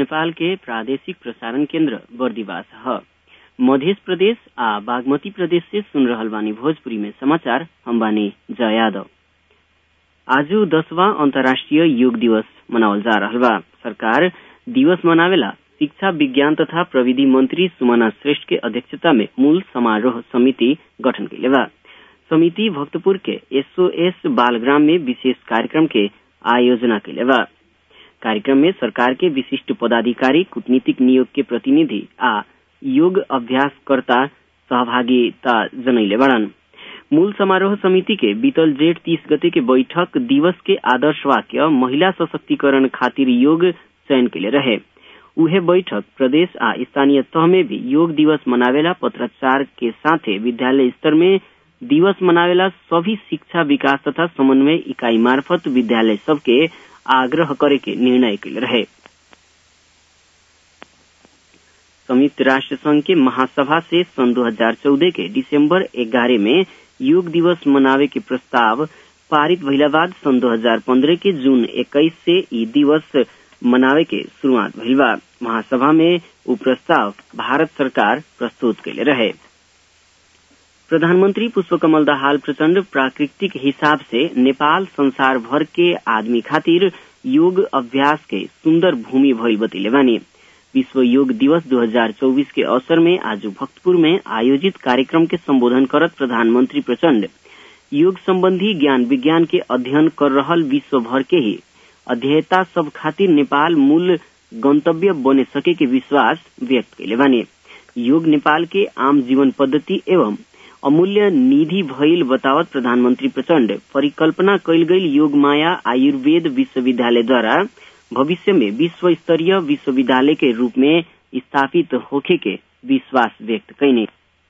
नेपाल के प्रादेशिक प्रसारण केन्द्र बर्दिवास ह मध्य प्रदेश आ बागमती प्रदेश से सुन रहल बानी भोजपुरी में समाचार हम बानी जया यादव आज दसवां अंतर्राष्ट्रीय योग दिवस मनावल जा रहल बा सरकार दिवस मनावेला शिक्षा विज्ञान तथा प्रविधि मंत्री सुमना श्रेष्ठ के अध्यक्षता में मूल समारोह समिति गठन कैले बा समिति भक्तपुर के एसओएस बालग्राम में विशेष कार्यक्रम के आयोजना कैले बा कार्यक्रम में सरकार के विशिष्ट पदाधिकारी कूटनीतिक नियोग के प्रतिनिधि आ योग अभ्यासकर्ता सहभागिता जनैले बड़न मूल समारोह समिति के बीतल जेठ तीस गते के बैठक दिवस के आदर्श वाक्य महिला सशक्तिकरण खातिर योग चयन के लिए रहे उहे बैठक प्रदेश आ स्थानीय तह में भी योग दिवस मनावेला पत्राचार के साथे विद्यालय स्तर में दिवस मनावेला सभी शिक्षा विकास तथा समन्वय इकाई मार्फत विद्यालय सबके आग्रह करे के निर्णय के रहे संयुक्त राष्ट्र संघ के महासभा से सन 2014 के दिसंबर 11 में योग दिवस मनावे के प्रस्ताव पारित भइला बाद सन 2015 के जून 21 से ई दिवस मनावे के शुरुआत भइल बा महासभा में उ प्रस्ताव भारत सरकार प्रस्तुत कैले रहे प्रधानमंत्री पुष्पकमल दाहाल प्रचण्ड प्राकृतिक हिसाब से नेपाल संसार भर के आदमी खातिर योग अभ्यास के सुन्दर भूमि भइल बतैले बानी विश्व योग दिवस 2024 के अवसर में आज भक्तपुर में आयोजित कार्यक्रम के संबोधन करत प्रधानमंत्री प्रचण्ड योग संबंधी ज्ञान विज्ञान के अध्ययन कर रहल विश्व भर के ही अध्येता सब खातिर नेपाल मूल गंतव्य बने सके के विश्वास व्यक्त कैले बानी योग नेपाल के आम जीवन पद्धति एवं अमूल्य निधि भइल बतावत प्रधानमंत्री प्रचण्ड परिकल्पना कैल गई योग माया आयुर्वेद विश्वविद्यालयद्वारा भविष्य में विश्व स्तरीय विश्वविद्यालय के रूप में स्थापित होखे के विश्वास व्यक्त कैने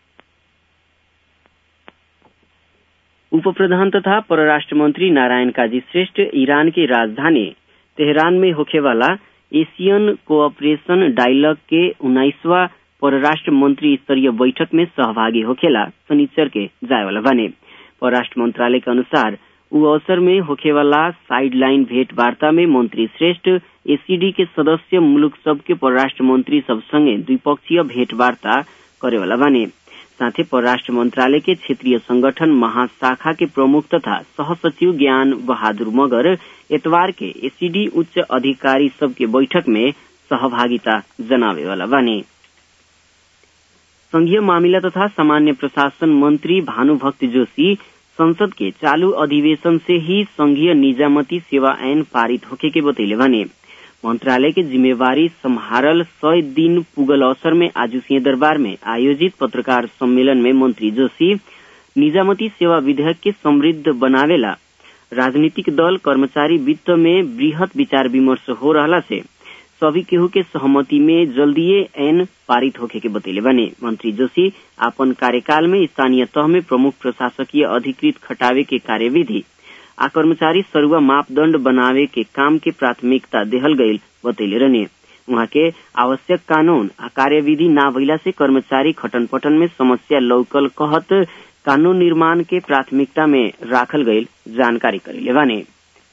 उप प्रधान तथा परराष्ट्र मंत्री नारायण काजी श्रेष्ठ ईरान की राजधानी तेहरान में होखेवाला एशियन कोऑपरेशन डायलॉग के उन्नाइसवा परराष्ट्र मंत्री स्तरीय बैठक में सहभागी होखेला शनिचर के जायवाला बने परराष्ट्र मंत्रालय के अनुसार उ अवसर में होखेवाला साइड लाइन भेंट वार्ता में मंत्री श्रेष्ठ एसीडी के सदस्य मुलुक सब के परराष्ट्र मंत्री सब संगे द्विपक्षीय भेंट वार्ता करेवाला बने साथै परराष्ट्र मंत्रालय के क्षेत्रीय संगठन महाशाखा के प्रमुख तथा सहसचिव ज्ञान बहादुर मगर एतवार के एसीडी उच्च अधिकारी सबके बैठक में सहभागिता जनावेवाला बने संघीय मामिला तथा सामान्य प्रशासन मंत्री भानुभक्त जोशी संसद के चालू अधिवेशन से ही संघीय निजामती सेवा ऐन पारित होके के बतैले भने मंत्रालय के जिम्मेवारी सम्हारल सय दिन पुगल अवसर में आज सिंह दरबार में आयोजित पत्रकार सम्मेलन में मंत्री जोशी निजामती सेवा विधेयक के समृद्ध बनावेला राजनीतिक दल कर्मचारी वित्त में वृहत विचार विमर्श हो रहला से सभी केहू के सहमति में जल्दीए ऐन पारित होखे के बतैले बने मंत्री जोशी अपन कार्यकाल में स्थानीय तह में प्रमुख प्रशासकीय अधिकृत खटावे के कार्यविधि आ कर्मचारी सरुआ मापदण्ड बनावे के काम के प्राथमिकता देहल गईल बतैले रहने उहाँ के आवश्यक कानून आ कार्यविधि ना भइला से कर्मचारी खटन पटन में समस्या लौकल कहत कानून निर्माण के प्राथमिकता में राखल गईल जानकारी करेले बाने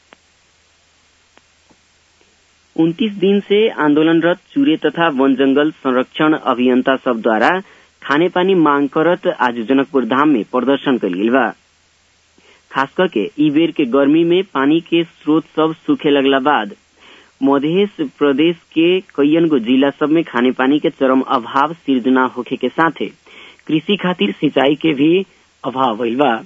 उन्तीस दिन से आंदोलनरत चूरे तथा वन जंगल संरक्षण अभियंता सब द्वारा खाने पानी मांग करत आज जनकपुर धाम में प्रदर्शन कल बा खास करके ई बेर के गर्मी में पानी के स्रोत सब सूखे लगला बाद मध्य प्रदेश के कईयन गो जिला सब में खाने पानी के चरम अभाव सिर्जना होखे के साथे कृषि खातिर सिंचाई के भी अभाव भइल बा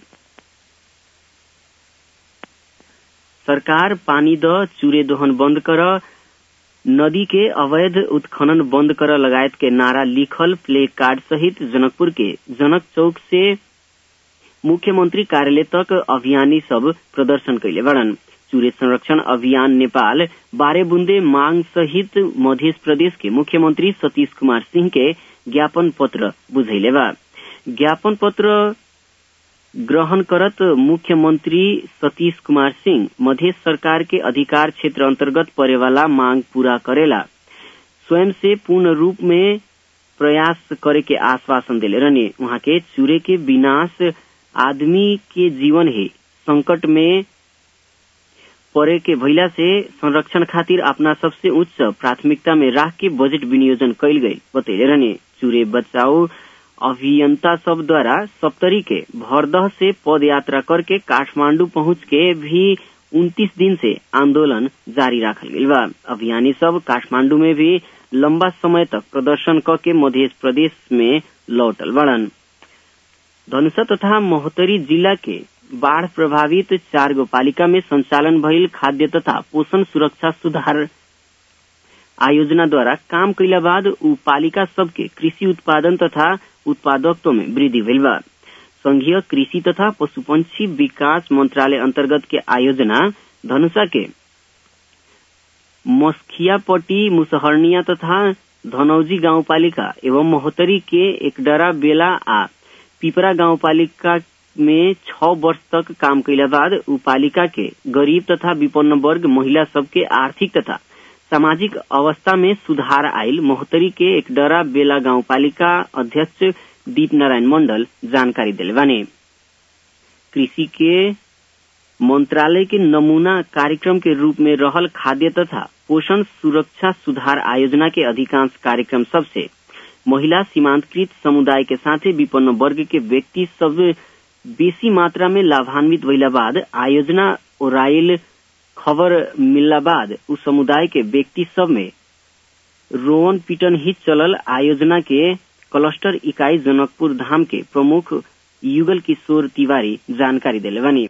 सरकार पानी द चूरे दोहन बंद कर नदी के अवैध उत्खनन बंद कर लगायत के नारा लिखल प्ले कार्ड सहित जनकपुर के जनक चौक से मुख्यमंत्री कार्यालय तक अभियानी सब प्रदर्शन कैले बड़न चूरे संरक्षण अभियान नेपाल बारह बूंदे मांग सहित मध्य प्रदेश के मुख्यमंत्री सतीश कुमार सिंह के ज्ञापन पत्र बुझैले बा ज्ञापन पत्र ग्रहण करत मुख्यमंत्री सतीश कुमार सिंह मध्य सरकार के अधिकार क्षेत्र अंतर्गत परे वाला मांग पूरा करेला स्वयं से पूर्ण रूप में प्रयास करे के आश्वासन दिले रहने वहां के चूरे के विनाश आदमी के जीवन ही संकट में परे के भइला से संरक्षण खातिर अपना सबसे उच्च प्राथमिकता में राख के बजट विनियोजन कैल गई बतैले रहने चूरे बचाओ अभियंता सब द्वारा सप्तरी के भरदह से पद यात्रा करके काठमांडू पहुंच के भी उन्तीस दिन से आंदोलन जारी राखल गई बा अभियानी सब काठमांडू में भी लंबा समय तक प्रदर्शन क के मध्य प्रदेश में लौटल बड़न धनुषा तथा महोत्तरी जिला के बाढ़ प्रभावित चार गो पालिका में संचालन भइल खाद्य तथा पोषण सुरक्षा सुधार आयोजना द्वारा काम कैला बाद उ पालिका सबके कृषि उत्पादन तथा उत्पादकत्व में वृद्धि भइल बा संघीय कृषि तथा पशुपंछी विकास मंत्रालय अंतर्गत के आयोजना धनुषा के मस्खियापट्टी मुसहरनिया तथा धनौजी गाउँपालिका एवं महोत्तरी के एकडरा बेला आ पिपरा गाउँपालिका में छ वर्ष तक काम कैला बाद उ पालिका के गरीब तथा विपन्न वर्ग महिला सबके आर्थिक तथा सामाजिक अवस्था में सुधार आयल महोत्तरी के एकडरा बेला गाउँपालिका अध्यक्ष दीप नारायण मंडल जानकारी दिले बाने कृषि के मंत्रालय के नमूना कार्यक्रम के रूप में रहल खाद्य तथा पोषण सुरक्षा सुधार आयोजना के अधिकांश कार्यक्रम सबसे महिला सीमांतकृत समुदाय के साथे विपन्न वर्ग के व्यक्ति सब बेसी मात्रा में लाभान्वित भइला बाद आयोजना ओराइल खबर मिलला बाद उ समुदाय के व्यक्ति सब में रोवन पीटन हित चलल आयोजना के क्लस्टर इकाई जनकपुर धाम के प्रमुख युगल किशोर तिवारी जानकारी दिले बानी